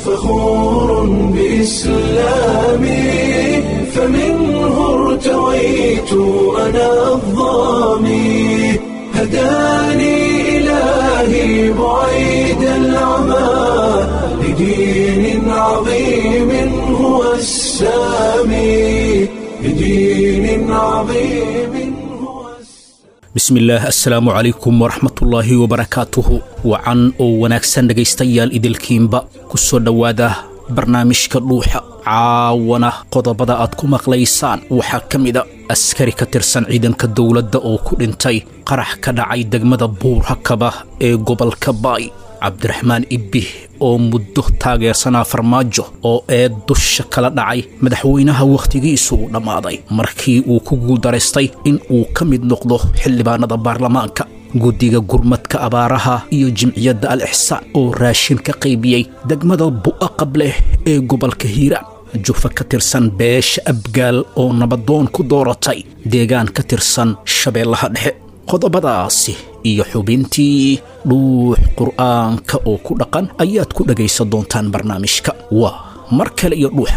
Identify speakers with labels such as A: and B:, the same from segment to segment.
A: فخور بإسلامي فمنه ارتويت أنا الضامي هداني إلهي بعيد العمى لدين عظيم هو السامي لدين عظيم هو
B: bismillaah assalaamu calaykum waraxmatullaahi wabarakaatuhu wacan oo wanaagsan dhegaystayaal idilkiinba ku soo dhowaada barnaamijka dhuuxa caawana qodobada aad ku maqlaysaan waxaa ka mida askari ka tirsan ciidanka dowladda oo ku dhintay qarax ka dhacay degmada buurhakaba ee gobolka baay cabdiraxmaan ibih oo muddo taageersanaa farmaajo oo ee dusha kala dhacay madaxweynaha wakhtigiisu uu dhammaaday markii uu ku guuldaraystay in uu ka mid noqdo xildhibaanada baarlamaanka guddiga gurmadka abaaraha iyo jimciyadda al ixsaan oo raashin ka qaybiyey degmada bu'a qableh ee gobolka hiiraan jufa ka tirsan beesha abgaal oo nabadoon ku dooratay deegaan ka tirsan shabeellaha dhexe qodobadaasi iyo xubintii dhuux qur'aanka oo ku dhaqan ayaad ku dhegaysan doontaan barnaamijka waa mar kale iyo dhuuxa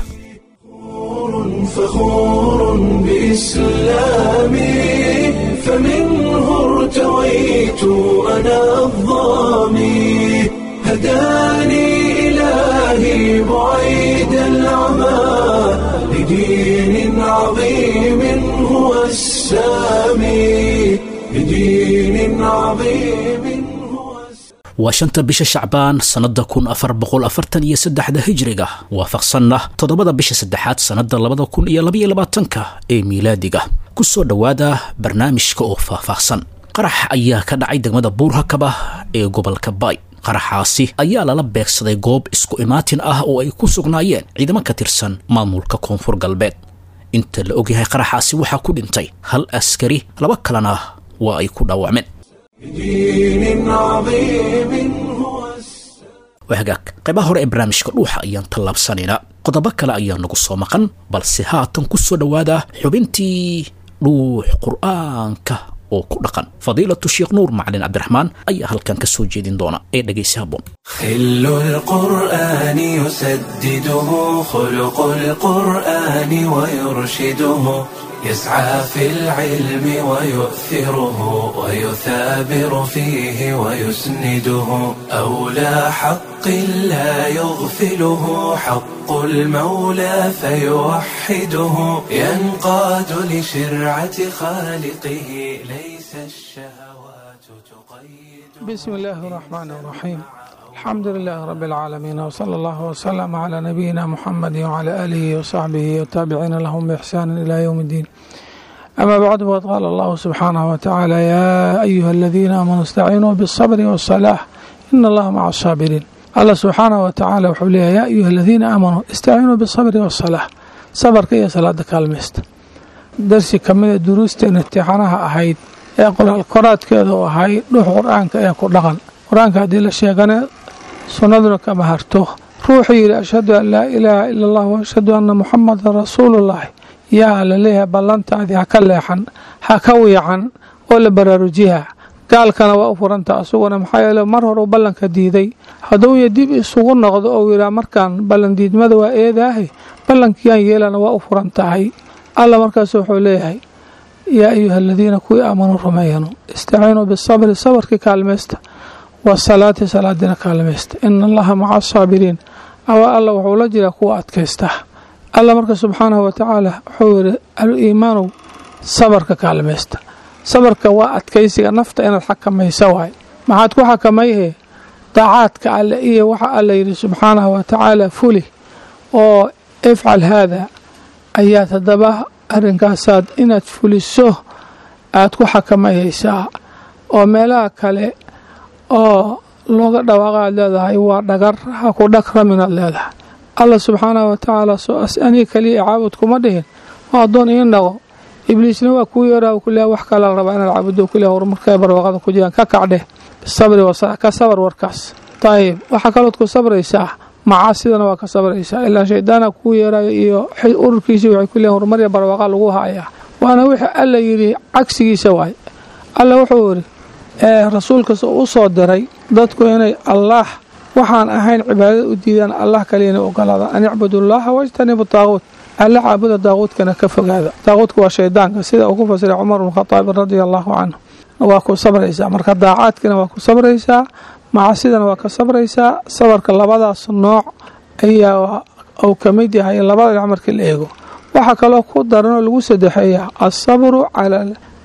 A: فخور بإسلامي فمنه ارتويت أنا الضامي هداني إلهي بعيد العمى لدين عظيم هو السامي لدين عظيم هو السامي
B: waa shanta bisha shacbaan sannadda kun afar boqol afartan iyo saddexda hijriga waafaqsanna toddobada bisha saddexaad sannadda labada kun iyo labaiyo labaatanka ee miilaadiga ku soo dhowaada barnaamijka oo faahfaahsan qarax ayaa ka dhacay degmada buurhakaba ee gobolka baay qaraxaasi ayaa lala beegsaday goob isku imaatin ah oo ay ku sugnaayeen ciidamo ka tirsan maamulka koonfur galbeed inta la ogyahay qaraxaasi waxaa ku dhintay hal askari laba kalena waa ay ku dhaawacmeen
A: لدين عظيم هو السامي
B: waa hagaag qaybaha hore ee barnaamijka dhuuxa ayaan tallaabsanaynaa qodobo kale ayaa nagu soo maqan balse haatan ku soo dhowaada xubintii dhuux qur'aanka oo ku dhaqan fadiilatu sheekh nuur macalin cabdiraxmaan ayaa halkan ka soo jeedin doona ee dhegaysi habboon
A: خل القرآن يسدده خلق القرآن ويرشده يسعى في العلم ويؤثره ويثابر فيه ويسنده أولى حق لا يغفله حق المولى فيوحده ينقاد لشرعة خالقه ليس الشهوات تقيد
C: بسم الله الرحمن الرحيم الحمد لله رب العالمين وصلى الله وسلم على نبينا محمد وعلى آله وصحبه والتابعين لهم بإحسان إلى يوم الدين أما بعد فقد قال الله سبحانه وتعالى يا أيها الذين آمنوا استعينوا بالصبر والصلاة إن الله مع الصابرين الله سبحانه وتعالى وxuu leeyahy يا أيuha الذيina آamanوu اstaciinuu bالصبر والصلاة sabrka iyo salaada kaalmaysta darsi kamida duruusteen imtixaanaha ahayd ee qoraal koraadkeeda u ahay dhuux qur-aanka ee ku dhaqan qur-aanka haddii la sheegane sunnaduna kama harto ruuxuu yidhi ashhadu an laa ilaaha ila allah waashhadu anna muxamadan rasuulullahi yaa la leeyahay ballantaadii ha ka leexan ha ka wiican oo la baraarujiha gaalkana waa u furanta asuguna maxaa yeele mar hore u ballanka diiday hadduu ya dib isugu noqdo ou yidhaha markaan ballan diidmada waa eedaahe ballankiiyaan yeelana waa u furan tahay alla markaas wuxuu leeyahay yaa ayuha aladiina kuwii aamanuu rumeeyanu istaciinuu bisabri sabarkii kaalmaysta wasalaati salaadina kaalmaysta ina allaha maca asaabiriin awa alla wuxuu la jiraa kuwa adkaysta alla marka subxaanahu watacaala wuxuu yidhi al-iimaanow sabarka kaalmaysta sabarka waa adkaysiga nafta inaad xakamaysa waay maxaad ku xakamayhe daacaadka alle iyo waxa alla yidhi subxaanahu watacaala fuli oo ifcal haada ayaad haddaba arrinkaasaad inaad fuliso aad ku xakamayhaysaa oo meelaha kale oo looga dhawaaqa aad leedahay waa dhagar ha ku dhagraminaad leedahay alla subxaanahu watacaala soo as aniga keliya caabud kuma dhihin waa addoon iin dhaqo ibliisna waa kuu yeeraa kuleeya wax kale la rabaa inaad caabudo kuleeya horumarkay barwaaqada ku jiraan ka kacdheh bisabri wasala ka sabar warkaas dayib waxaa kalood ku sabraysaa macaasidana waa ka sabraysaa ilaa shaydaana kuu yeerayo iyo ururkiisii waxay ku leeyiin horumarya barwaaqa lagu hayaa waana wixii alla yidhi cagsigiisa waay alla wuxuu yidhi ee rasuulkas u soo diray dadku inay allaah waxaan ahayn cibaadada u diidaan allah kaliyana ogolaada an icbudu llaha wajtanibu taaquut alla caabuda daaquudkana ka fogaada daaquudka waa shaydaanka sida uu ku fasiray cumar bnu khataab radia allahu canhu waa ku sabraysaa marka daacaadkina waa ku sabraysaa macasidana waa ka sabraysaa sabarka labadaas nooc ayaa uu ka mid yahay labada dhinac markii la eego waxaa kaloo ku daranoo lagu sadexeeyaa asabru cala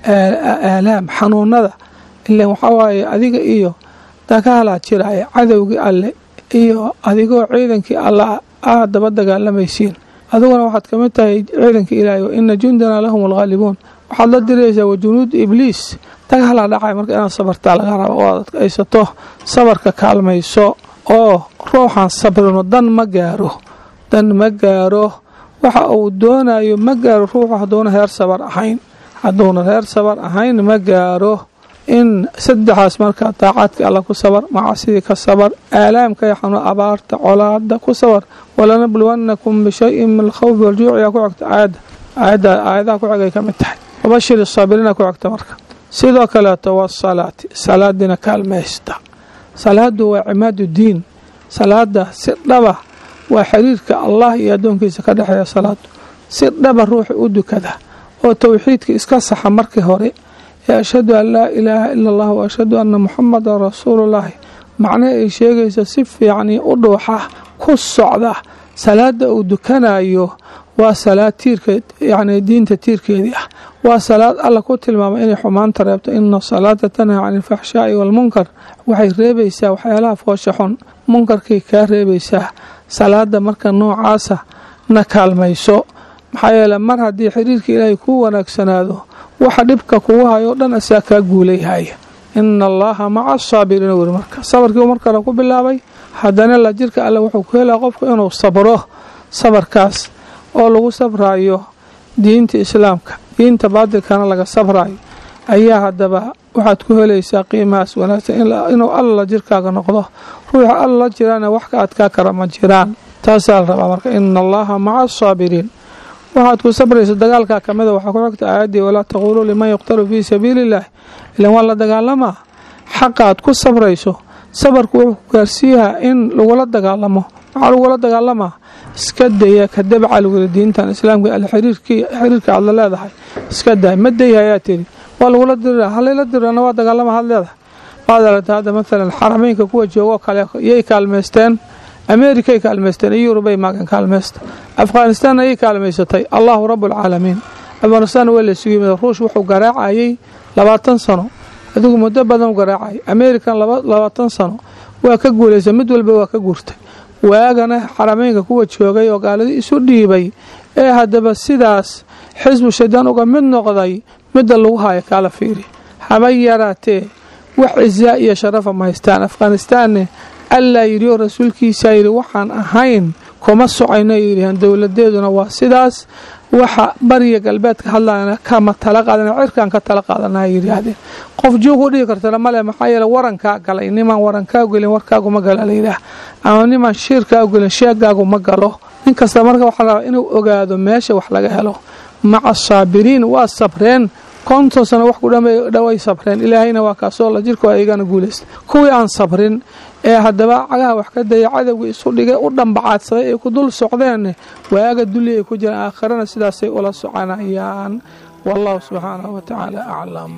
C: aalaam xanuunada ilan waxaa waaye adiga iyo dagaalaa jiraya cadowgii alle iyo adigoo ciidankii alla aad daba dagaalamaysiin adiguna waxaad ka mid tahay ciidanka ilaahay wa ina jundana lahum alghaalibuun waxaad la diraysaa wa junuud ibliis dagaalaa dhacay marka inaad sabartaa laga raba oo aad aysato sabarka kaalmayso oo ruuxan sabrino dan ma gaaro dan ma gaaro waxa uu doonayo ma gaaro ruuxu hadduuna reer sabar ahayn hadduuna reer sabar ahayn ma gaaro in saddexaas marka daacaadka alla ku sabar macasidii ka sabar aalaamka yaxanu abaarta colaada ku sabar walanabluwannakum bishayin min alkhawfi waljuuc yaa ku xogta aayadda aayadda aayadaha ku xigay ka mid tahay wabashir saabiriina ku xogta marka sidoo kaleeto wasalaati salaadiina kaalmaysta salaadu waa cimaadu diin salaada si dhaba waa xiriirka allah iyo addoonkiisa ka dhexeeya salaadu si dhaba ruuxa u dukada oo towxiidka iska saxa markii hore ee ashhadu an laa ilaaha ila allah wa ashhadu anna muxamadan rasuulullaahi macnaha ay sheegaysa si fiicanii u dhuuxa ku socda salaada uu dukanayo waa salaad tiirka yacni diinta tiirkeedii ah waa salaad alla ku tilmaamay inay xumaanta reebto ina salaata tanhaa cani alfaxshaa'i waalmunkar waxay reebaysaa waxyaalaha foosha xun munkarkay kaa reebaysaa salaada marka noocaasa na kaalmayso maxaa yeele mar haddii xiriirka ilaahay kuu wanaagsanaado waxa dhibka kugu hayo o dhan asaa kaa guulayhaya ina allaha maca asaabiriina weri marka sabarkii mar kale ku bilaabay haddana la jirka alle wuxuu ku helaa qofku inuu sabro sabarkaas oo lagu sabraayo diinta islaamka diinta baadilkana laga sabraayo ayaa haddaba waxaad ku helaysaa qiimahaas wanaagsan inuu alla jirkaaga noqdo ruuxa alla la jiraana wax ka adkaa kara ma jiraan taasaa la rabaa marka ina allaha maca asaabiriin waxaad ku sabraysa dagaalkaa ka mida waxaa ku xigta aayaddii walaa taquuluu liman yuqtalu fii sabiili illaah ilan waa la dagaalamaa xaqa aad ku sabrayso sabarku wuxuu ku gaarsiiyahaa in lagula dagaalamo maxaa lagula dagaalamaa iska daya ka dabca laguli diintan islaamka al xiriirka aad la leedahay iska day ma dayha ayaa tiri waa lagula dirira halayla dirana waa dagaalama had leedahay waad aragta hadda maalan xarameynka kuwa joogoo kale yay kaalmaysteen ameerikay kaalmaysteen iyo yurubay maagan kaalmaysta afghanistaanna ayay kaalmaysatay allahu rabualcaalamiin afghanistaan waa la sugu yimid ruush wuxuu garaacayay labaatan sano adigu muddo badan garaacayay ameerikan labaatan sano waa ka guulaysa mid walba waa ka guurtay waagana xarameynka kuwa joogay oo gaaladii isu dhiibay ee haddaba sidaas xisbu shaydaan uga mid noqday midda lagu haayo kaala fiiri haba yaraatee wax cisaa iyo sharafa ma haystaan afghanistaanne allaa yidhi oo rasuulkiisaa yidhi waxaan ahayn kuma socayno yidhaheen dowladeeduna waa sidaas waxa bariya galbeedka hadlayana kama tala qaadana cirkaan ka tala qaadana yidhaahdeen qof joog u dhihi kartana male maxaa yeele warankaa galay nimaan warankaa gelin warkaaguma gala layidhaah ama nimaan shiirkaa gelin sheegaagu ma galo nin kasta marka waxaa la rabaa inuu ogaado meesha wax laga helo maca saabiriin waa sabreen konton sano wax ku dhaway sabreen ilaahayna waa kaasoo la jirkoo ayagana guulaysta kuwii aan sabrin ee haddaba cagaha wax ka daya cadowgii isu dhigay u dhambacaadsaday ay ku dul socdeen waaga dulli ay ku jiraan aakhirana sidaasay ula soconayaan wallahu subxaanahu wa tacaala aclam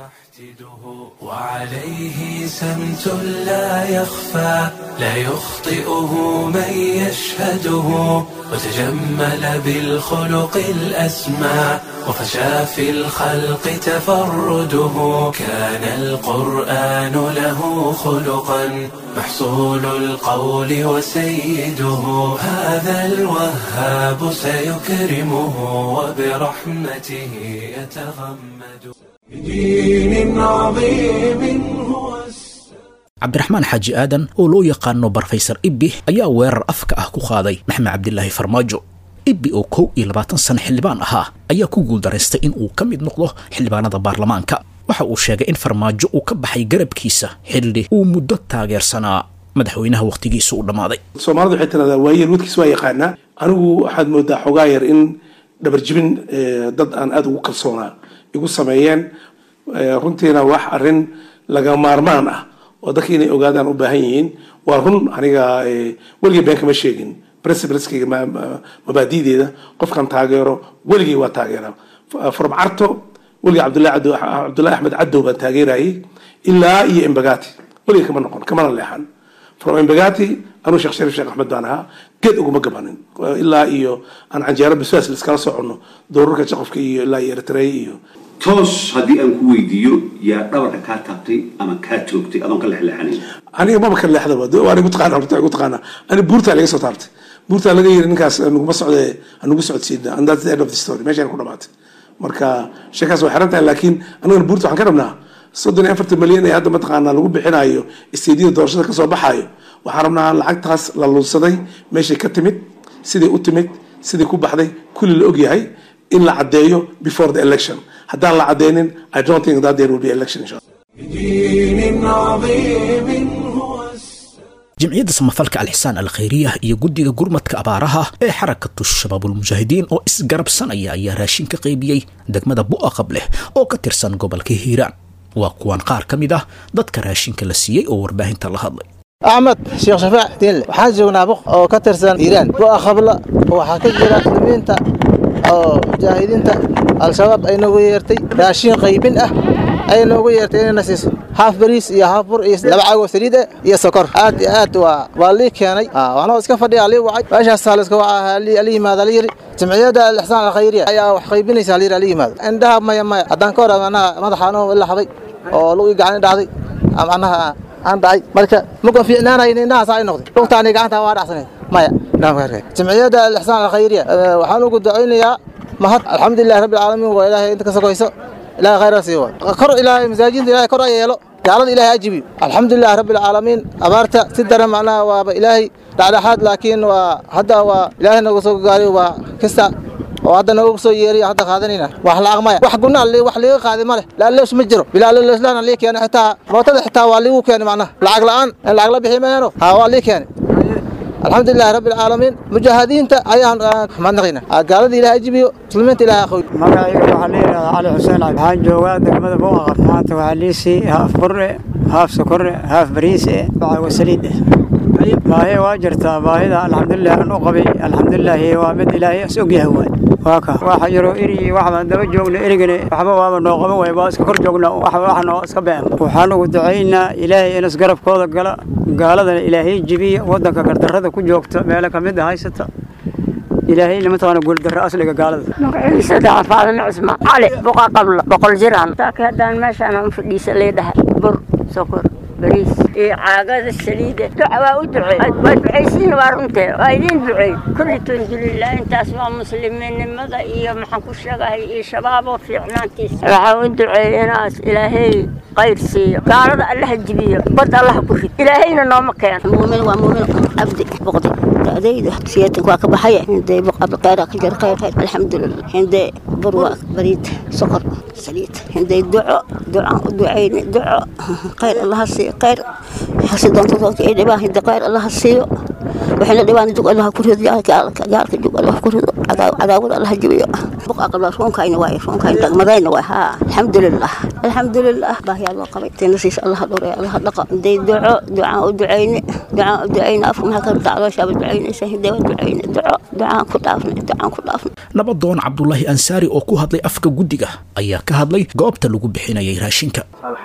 A: وعليه سمت لا يخفى لا يخطئه من يشهده وتجمل بالخلق الأسمى وفشى في الخلق تفرده كان القرآن له خلقا محصول القول وسيده هذا الوهاب سيكرمه وبرحمته يتغمد بدين عظيم هو
B: cabdiraxmaan xaaji aadan oo loo yaqaano barfaysar ibbi ayaa weerar afka ah ku qaaday maxmed cabdilaahi farmaajo ibbi oo kow iyo labaatan sano xildhibaan ahaa ayaa ku guuldaraystay in uu ka mid noqdo xildhibaanada baarlamaanka waxa uu sheegay in farmaajo uu ka baxay garabkiisa xilli uu muddo taageersanaa madaxweynaha wakhtigiisa u dhammaaday
D: soomaalida waxay tiradaa waayeel wadkiis waa yaqaanaa anigu waxaad moodaa xogaa yar in dhabarjibin dad aan aada ugu kalsoonaa igu sameeyeen runtiina wax arrin laga maarmaan ah oo dadka inay ogaadaan u baahan yihiin waa run aniga weligay been kama sheegin principleskayga mabaadideeda qofkan taageero weligay waa taageera from carto weligay cabdullahi axmed cadow baan taageerayay ilaa iyo embagati weligay kama noqon kamana leexan from embagati anuu sheekh shariif sheekh axmed baan ahaa geed uguma gabanin ilaa iyo aan canjeero biswaas liskala soconno doorarka jaqofka iyo ilaa iyo eritrea iyo
E: toos haddii aan ku weydiiyo yaa dhabarka kaa taabtay ama kaa joogtay adoon ka leexleexanayn
D: aniga maba ka leexdaba waa igu taqaana horta igu taqaana ani buurtaa laga soo taabtay buurtaa laga yiri ninkaas nuguma socde hanugu socodsiina and that's the end of the story meeshaan ku dhamaatay marka sheekaas way xiran tahay laakiin anigana buurta waxaan ka rabnaa soddon iyo afartan milyan ee hadda mataqaanaa lagu bixinayo isteediyada doorashada kasoo baxayo waxaan rabnaa lacagtaas la lunsaday meeshay ka timid siday u timid siday ku baxday kulli la ogyahay in la caddeeyo before the election haddaan la caddeynin i don't think that there will be election insha
B: jimciyadda samafalka alxisaan alkhayriya iyo guddiga gurmadka abaaraha ee xarakatu shabaabulmujaahidiin oo isgarabsanaya ayaa raashin ka qaybiyey degmada bu'aqab leh oo ka tirsan gobolka hiiraan waa kuwan qaar ka mid ah dadka raashinka la siiyey oo warbaahinta la hadlay
F: axmed sheekh shafaac diinle waxaan joognaa buq oo ka tirsan hiiraan bu'a qabla waxaa ka jira muslimiinta oo mujaahidiinta al-shabaab ay noogu yeertay raashin qaybin ah ay noogu yeertay inayna siiso haaf bariis iyo haaf bur iyo laba caagoo saliid ah iyo sokor aad iyo aad waa waa lii keenay waxnoo iska fadhiya lii wacay meeshaasaa layska wacaa la yimaada la yiri jamciyadda alixsaan alkhayriya ayaa wax qaybinaysaa la yiri la yimaado indhaha maya maya haddaan ka hor manaha madaxaanoo ila habay oo lugii gacani dhacday macnaha aan dhacay marka muka fiicnaanayn indhahaas ay noqday lugtaani gacanta waa dhacsaneed maya jamciyadda alixsaan alkhayriya waxaan ugu ducaynayaa mahad alxamdulilahi rabbi alcaalamiin waa ilaahay inta ka sokoyso ilahay khayra sii waay kor ilaahay masaajidda ilahay kor a yeelo gaalada ilaahay ajibiyo alxamdulilahi rabbi alcaalamiin abaarta si daran macnaha waaba ilaahay dhexdhexaad laakiin waa hadda waa ilaahay nooga soo gaariyo waa kista oo hadda noogu soo yeeriya hadda qaadanayna wax la aqmaya wax gunaa wax liiga qaaday ma leh laalloos ma jiro bilaallooslaan lii keenay xitaa mootada xitaa waa liigu keenay macnaha lacag la'aan in lacag la bixi maayano ha waa lii keenay alxamdulilahi rabbi alcaalamiin mujaahidiinta ayaan mahadnaqayna gaalada ilahay ajibiyo muslimiinta ilahay aqoy
G: magacayga waxaa la yidhahdaa cali xuseen cali waxaan joogaa degmada buuqaqab maanta waxaa liisii haaf burre haaf sokorre haaf bariise bacaago saliid eh baahi waa jirtaa baahida alxamdulilah aan u qabay alxamdulilaahi waa mid ilaahay is ogyahay waay waa ka waxa yaroo eri wax baan daba joogna erigana waxba waaba noo qaban waay waa iska kor joogna wax wax noo iska been waxaan ugu ducaynaa ilaahay in isgarabkooda gala gaaladana ilaahay jibiya waddanka gardarrada ku joogta meelo ka mid a haysata ilaahayna mataqaana guuldarra asliga gaalada
H: magaciisa dhaca faadime cusmaan cali buqa qabla boqol jiraan saaka haddaan meeshaan aan fadhiisa leedhahay bur sokor bariis iyo caagada saliida duca waa u duceey waa ducaysiin waa runtee waa idiin duceey kulli tundulilah intaas waa muslimiinnimada iyo maxaan ku sheegahay iyo shabaabo fiicnaantiisa waxaa u duceey inaas ilaahay qayr siiyo gaalada allaha jibiyo bad allaha ku rid ilaahayna nooma keeno muumin waa muumin cabdi boqdi da'dayda siyaatan waa ka baxaya hindee abqayra ka jira khayr khayr alxamdulilah hindee bur waa bariid sokor saliid hindee duco ducaan u ducayni duco khayr allaha siiyo khayr hasi doonto doonka ay dhibaan hindee khayr allaha siiyo waxayna dhibaan jug allaha ku rido gaalka jug allaha ku rido cadaawada allaha jibiyo buqa qabla ruunkayna waay ruunkayna dagmadayna waay haa alxamdulilah alxamdulilah baahiyaa loo qabay tayna siis allaha dhowray allaha dhaqa hindee duco ducaan u ducayni ducaan u ducayni afka maxaa ka daclooshaaba ducaynaysa hindee waa ducayni duco ducaan ku dhaafnay ducaan ku dhaafnay
B: nabadoon cabdulaahi ansaari oo ku hadlay afka guddiga ayaa ka hadlay goobta lagu bixinayay raashinka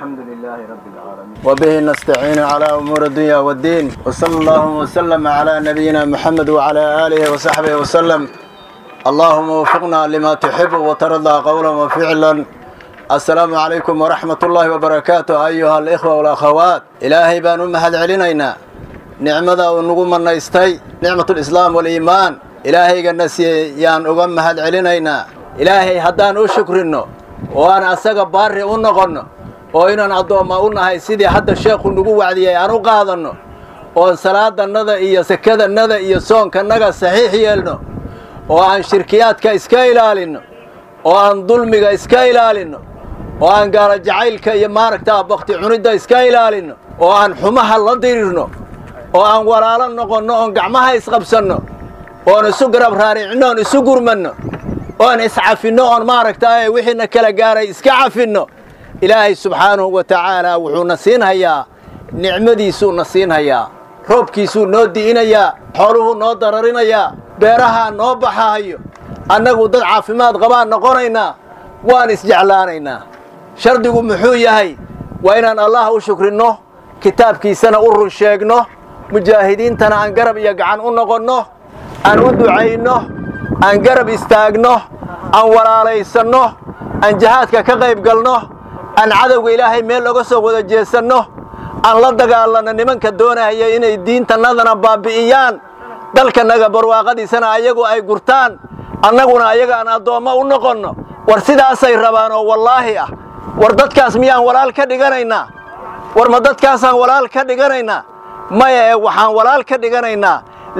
I: وبه نستعين على أمور الدنيا والدين وصلى الله وسلم على نبينا محمد وعلى آله وصحبه وسلم اللهم وفقنا لما تحب وترضى قولا وفعلا السلام عليكم ورحمة الله وبركاته أيها الإخوة والأخوات إلهي بان أمهد علينا نعمة ونقوم النيستي نعمة الإسلام والإيمان إلهي قنسي يان أمهد علينا إلهي هدان أشكرنه وأنا أساق باري ونغنه oo inaan addoomma u nahay sidii hadda sheekhu nagu wacdiyey aan u qaadanno oon salaadannada iyo sakadannada iyo soonkannaga saxiix yeelno oo aan shirkiyaadka iska ilaalinno oo aan dulmiga iska ilaalinno oo aan gaalo jacaylka iyo maaragtaa bakti cunidda iska ilaalinno oo aan xumaha la dirirno oo aan walaalo noqonno oon gacmaha isqabsanno oon isu garab raaricino oon isu gurmanno oon iscafinno oon maaragtaa wixiina kala gaaray iska cafinno ilaahay subxaanahu wa tacaala wuxuuna siinhayaa nicmadiisuu na siinhayaa roobkiisuu noo di'inayaa xooluhuu noo dararinayaa beerahaa noo baxahayo annagu dad caafimaad qabaan noqonaynaa waan isjeclaanaynaa shardigu muxuu yahay waa inaan allah u shukrinno kitaabkiisana u run sheegno mujaahidiintana aan garab iyo gacan u noqonno aan u ducayno aan garab istaagno aan walaalaysanno aan jihaadka ka qayb galno aan cadowga ilaahay meel oga soo wada jeesanno aan la dagaalanno nimanka doonaya inay diintannadana baabbi'iyaan dalkannaga barwaaqadiisana ayagu ay gurtaan annaguna ayaga aan addoommo u noqonno war sidaasay rabaan oo wallaahi ah war dadkaas miyaan walaal ka dhiganaynaa war ma dadkaasaan walaal ka dhiganaynaa maya ee waxaan walaal ka dhiganaynaa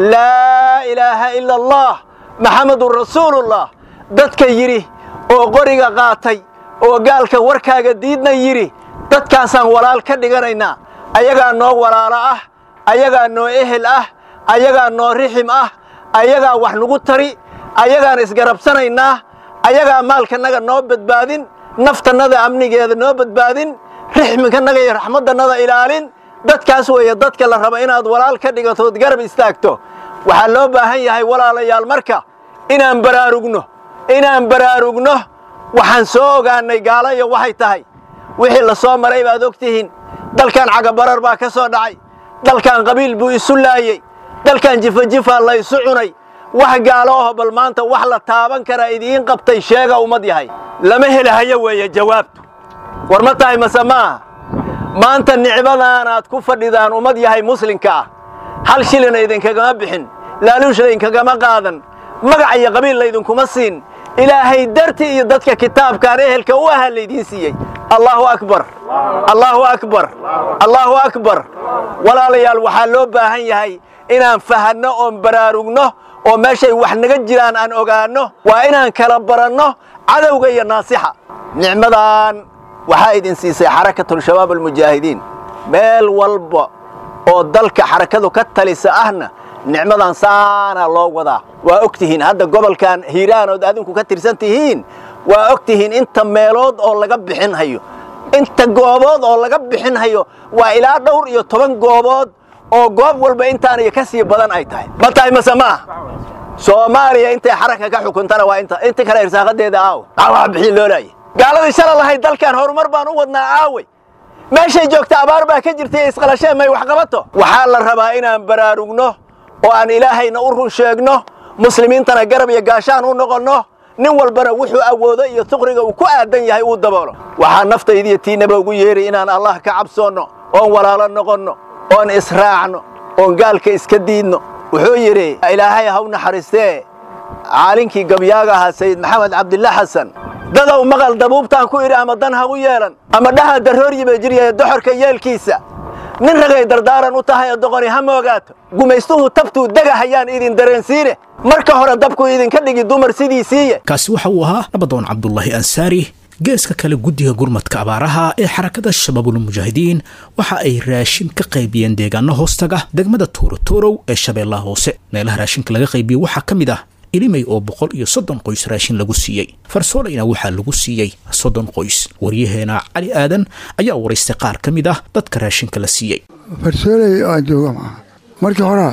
I: laa ilaaha ila allah maxamedun rasuulullah dadka yidhi oo qoriga qaatay oo gaalka warkaaga diidna yidhi dadkaasaan walaal ka dhiganaynaa ayagaa noo walaalo ah ayagaa noo ehel ah ayagaa noo rixim ah ayagaa wax nagu tari ayagaan isgarabsanaynaa ayagaa maalkannaga noo badbaadin naftannada amnigeeda noo badbaadin rixminkanaga iyo raxmaddannada ilaalin dadkaas weeye dadka la raba inaad walaal ka dhigatood garab istaagto waxaa loo baahan yahay walaalayaal marka inaan baraarugno inaan baraarugno waxaan soo ogaannay gaalayo waxay tahay wixii la soo maray baad og tihiin dalkan cagabarar baa ka soo dhacay dalkan qabiil buu isu laayey dalkan jifajifaa la isu cunay wax gaalo aho bal maanta wax la taaban karaa idiin qabtay sheega ummad yahay lama helahayo weeye jawaabtu war ma tahay mase maaha maanta nicmadaanaad ku fadhidaan ummad yahay muslimka ah hal shilina idinkagama bixin laaluush laydinkagama qaadan magac iyo qabiil laydinkuma siin ilaahay darti iyo dadka kitaabkaan ehelka u ahaa laydiin siiyey allaahu akbar allaahu akbar allaahu akbar walaalayaal waxaa loo baahan yahay inaan fahanno oon baraarugno oo meeshay wax naga jiraan aan ogaanno waa inaan kala baranno cadowga iyo naasixa nicmadan waxaa idin siisay xarakatulshabaab almujaahidiin meel walba oo dalka xarakadu ka talisa ahna nicmadan saanaa loo wadaa waa og tihiin hadda gobolkan hiiraan ood adinku ka tirsan tihiin waa og tihiin inta meelood oo laga bixin hayo inta goobood oo laga bixin hayo waa ilaa dhowr iyo toban goobood oo goob walba intaaniyo ka sii badan ay tahay ma tahay mase ma ah soomaaliya intay xaraka ka xukuntana waa inta inta kale irsaaqadeeda aawe aawaha bixii loo laayay gaaladii shala lahayd dalkan horumar baan u wadnaa aawey meeshay joogta abaar baa ka jirtay isqalashee may wax qabato waxaa la rabaa inaan baraarugno oo aan ilaahayna u run sheegno muslimiintana garab iyo gaashaan u noqonno nin walbana wuxuu awoodo iyo tuqriga uu ku aadan yahay uu daboolo waxaa naftaydiiyo tiinaba ugu yeeray inaan allah ka cabsoonno oon walaalo noqonno oon israacno oon gaalka iska diidno wuxuu yidhi ilaahay haw naxariistee caalinkii gabyaaga ahaa sayid maxamed cabdilla xasan dadow maqal dabuubtaan ku idhi ama dan ha u yeelan ama dhaha darrooryiba jiryahe doxorka yeelkiisa nin ragay dardaaran u tahay oo doqoni ha moogaato gumaystuhu tabtuu dega hayaan idin dareensiine marka hore dabku idinka dhigi dumar sidiisiiye
B: kaasi waxa uu ahaa nabadoon cabdulaahi ansaari geeska kale guddiga gurmadka abaaraha ee xarakada shabaabulmujaahidiin waxa ay raashin ka qaybiyeen deegaano hoostaga degmada tuurotorow ee shabeellaha hoose meelaha raashinka laga qaybiyey waxaa ka mid ah ilimay oo boqol iyo soddon qoys raashin lagu siiyey farsoolayna waxaa lagu siiyey soddon qoys waryaheena cali aadan ayaa waraystay qaar ka mid ah dadka raashinka la siiyey
J: farsooley aan jooga maa markii horaa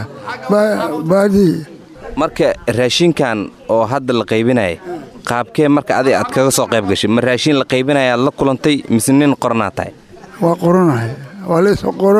J: baadii
K: marka raashinkan oo hadda la qaybinaya qaabkee marka adig aad kaga soo qayb gashay ma raashin la qaybinaya aad la kulantay mise nin qoranaa tahay
J: waa qoranahay waa laysoo qoro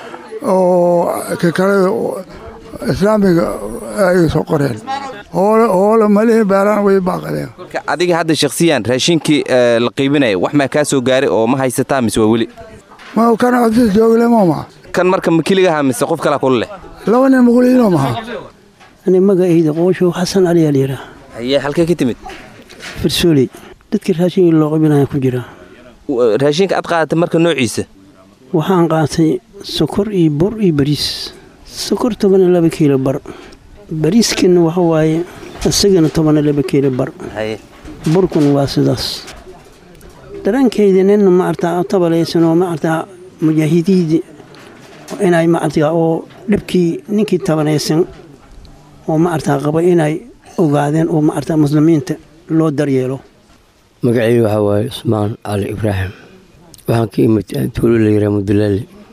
J: oo ka kale islaamiga ay soo qoreen hoola malihi baaraan way baaqadeen
K: marka adiga hadda shakhsiyan raashinkii la qaybinaya wax maa kaa soo gaaray oo ma haysataa mise waa weli
J: ma kan codsis jooglema
K: kan marka ma keligaha mise qof kalaa kula leh
J: laba nin makuliino maha
L: ani magacayda qooshow xasan cali alyira
K: haye halkee ka timid
L: farsooley dadkii raashinka loo qaybinaya ku jira
K: raashinka aad qaadatay marka noociisa
L: waxaan qaatay sokor iyo bur iyo bariis sokor toban iyo laba kiilo bar bariiskana waxa waaye isagana toban iyo laba kiilo bar burkuna waa sidaas daraankayda nina maartaa tabalaysan oo maartaa mujaahidiidi inay maartaa oo dhibkii ninkii tabanaysan oo maartaa qaba inay ogaadeen oo maartaa muslimiinta loo daryeelo
M: magacaydu waxaa waaye cusmaan cali ibraahim waxaan ka imid tuulo la yiraa mudulaali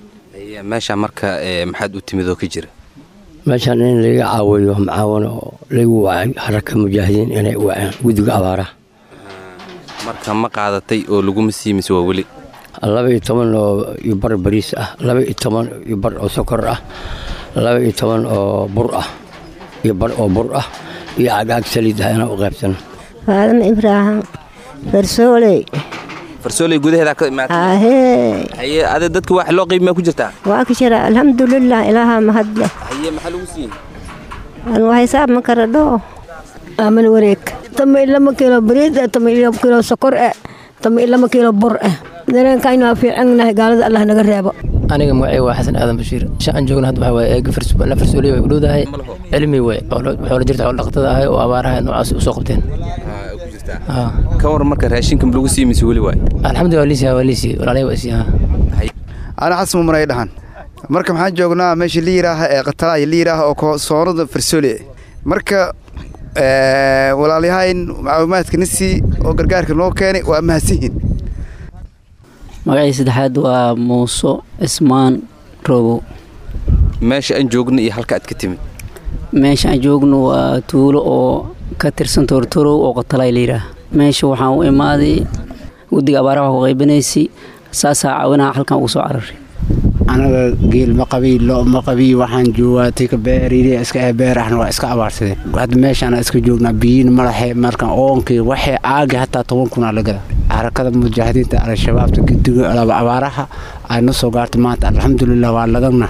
K: meesha marka maxaad u timid oo ka jira
M: meeshaan in laga caawiyo macaawano oo lagu wacay haraka mujaahidiin inay waceen guddiga abaaraha
K: marka ma qaadatay oo laguma siimise waa weli
M: laba iyo toban oo iyo bar bariis ah laba iyo toban iyo bar oo sokor ah laba iyo toban oo bur ah iyo bar oo bur ah iyo cagaag saliid ah inaan u qaybsano
N: faadama ibraahim farsooley
K: farsooley gudaheeda ka imaatay
N: ahee
K: haye ade dadka wax loo qiibimaa ku jirtaa
N: waa ka jira alxamdulilah ilaaha mahadle
K: haye maxaa lagu siiyey
N: aan waa hisaab ma kara dhoo
O: aamin wareeg tama ilama kiilo bariid eh tama ilama kiilo sokor eh tama ilama kiilo bur eh dareenkaynu waa fiicannahay gaalada allah naga reebo
P: aniga magacay waa xasan aadan bashiir shan joogna hadda waxaa waaye eega farsooliya way u dhowdahay cilmi wey xoola jirta xoolo dhaqatada ahay oo abaaraha noocaas u soo qabteen
K: ka war marka raashinka ma lagu sii mise weli waay
P: alxamdulillah waa liisiyaa waa liisii walaalay waa isiyaa
Q: ana xasan mumaray dhahan marka maxaan joognaa meesha la yidhaaha ee qatalaya la yidhaaha oo soonada farsoole marka walaalyahayn macluumaadka nasi oo gargaarka noo keenay waa mahadsanyihin
R: magacii saddexaad waa muuso cismaan roobow
K: meesha aan joogno iyo halka aad ka timid
R: meesha aan joogno waa tuulo oo ka tirsan toortorow oo qatalay layidhaah meesha waxaan u imaaday guddiga abaaraha ku qaybinaysay saasaa caawinaha halkan ugu soo cararay
S: anaga geel ma qabiy lo ma qabiy waxaan joogaa tika beeriiri iska ee beerahna waa iska abaarsadeen hadda meeshaan iska joognaa biyiin malaxe markan oonkii waxay aagi hataa toban kunaa lagada xarakada mujaahidiinta al-shabaabta guddiga abaaraha ay na soo gaartay maanta alxamdulilah waa lagana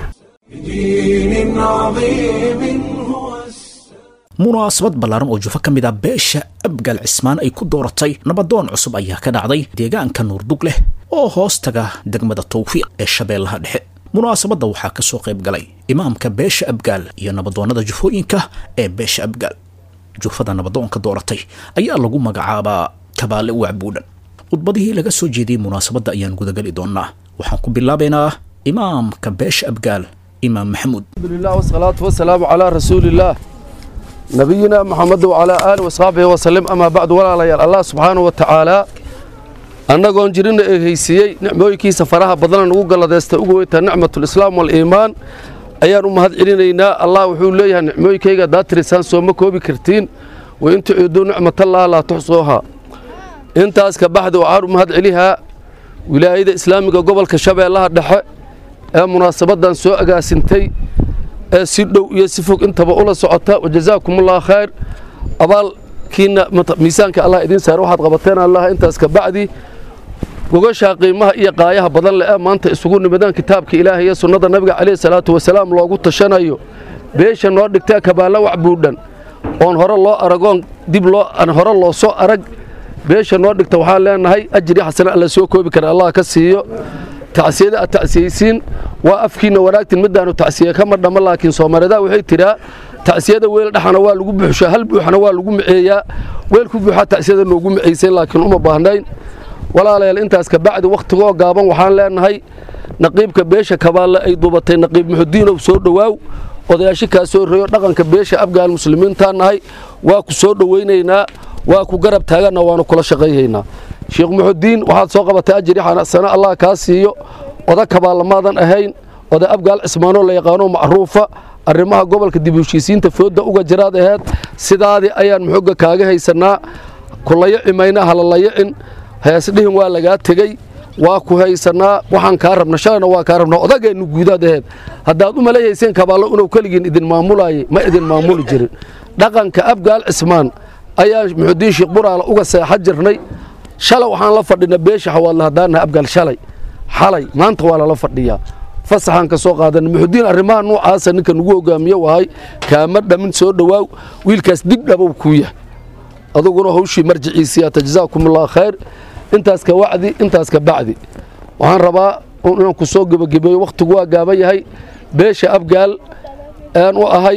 B: munaasabad ballaaran oo jufo ka mid ah beesha abgaal cismaan ay ku dooratay nabadoon cusub ayaa ka dhacday deegaanka nuurdug leh oo hoos taga degmada tawfiiq ee shabeellaha dhexe munaasabadda waxaa ka soo qayb galay imaamka beesha abgaal iyo nabadoonnada jufooyinka ee beesha abgaal jufada nabadoonka dooratay ayaa lagu magacaabaa kabaale wacbuudhan khudbadihii laga soo jeediyey munaasabadda ayaan gudagali doonnaa waxaan ku bilaabaynaa imaamka beesha abgaal imaam maxamuud
T: alhamdulilah wasalaatu wasalaamu calaa rasuulillaah nabiyina maxamed wacalaa aali wasxaabihi wasalim amaa bacdu walaalayaal allah subxaanahu wa tacaalaa annagoon jirina ee haysiiyey nicmooyinkiisa faraha badana nugu galladaysta ugu weyntaa nicmatulislaam waliimaan ayaan u mahad celinaynaa allah wuxuu leeyahay nicmooyinkayga haddaad tirisaan sooma koobi kartiin wain tuciiduu nicmatallaah laa tuxsuuhaa intaas ka baxdi waxaan u mahad celihaa wilaayada islaamiga gobolka shabeellaha dhexe ee munaasabaddan soo agaasintay ee si dhow iyo si fog intaba ula socota wajazaakumullah khayr abaalkiina miisaanka allah idiin saar waxaad qabateen allah intaas ka bacdi gogashaa qiimaha iyo qaayaha badan leh ee maanta isugu nimadaan kitaabka ilaahay iyo sunnada nabiga calayhi salaatu wasalaam loogu tashanayo beesha noo dhigtee kabaalla wax buudhan oon hore loo aragoon dib loo aan hore loo soo arag beesha noo dhigta waxaan leenahay ajri xasana alla soo koobi kara allah ka siiyo tacsiyada aad tacsiyeysiin waa afkiinna wanaagtin midaanu tacsiye kama dhamma laakiin soomaalida waxay tiraa tacsiyada weel dhexana waa lagu buuxshaa hal buuxana waa lagu miceeyaa weel ku buuxaa tacsiyada noogu miceysay laakiin uma baahnayn walaalayaal intaas ka bacdi wakhtigoo gaaban waxaan leenahay naqiibka beesha kabaalle ay duubatay naqiib muxudiinow soo dhowaaw odayaasho kaa soo reeyo dhaqanka beesha afgaal muslimiintaan nahay waa ku soo dhowaynaynaa waa ku garab taaganna waanu kula shaqayhaynaa sheekh muxudiin waxaad soo qabatay ajri xanasano allah kaa siiyo oda kabaallamaadan ahayn oda abgaal cismaanoo la yaqaano macruufa arrimaha gobolka dib u heshiisiinta foodda uga jiraad aheed sidaadii ayaan muxoga kaaga haysannaa kulayaci mayna halalayacin heesdhihin waa lagaa tegey waa ku haysannaa waxaan kaa rabna shalayna waa kaa rabna odageennu guudaad aheed haddaad u maleeyayseen kabaallo inuu keligiin idin maamulaayay ma idin maamuli jirin dhaqanka abgaal cismaan ayaa muxudiin sheekh buraala uga seexa jirnay shalay waxaan la fadhina beesha xawaadla haddaanaha abgaal shalay xalay maanta waa lala fadhiyaa fasaxaan ka soo qaadana muxudiin arrimaha nuucaasa ninka nugu hogaamiye wahay kaama dhamin soo dhowaaw wiilkaas dib dhabow kuu yahay aduguna hawshii marjiciisiyaata jazaakumullah khayr intaas ka wacdi intaas ka bacdi waxaan rabaa inaan ku soo gebagabeeyo wakhtigu waa gaaban yahay beesha abgaal aan u ahay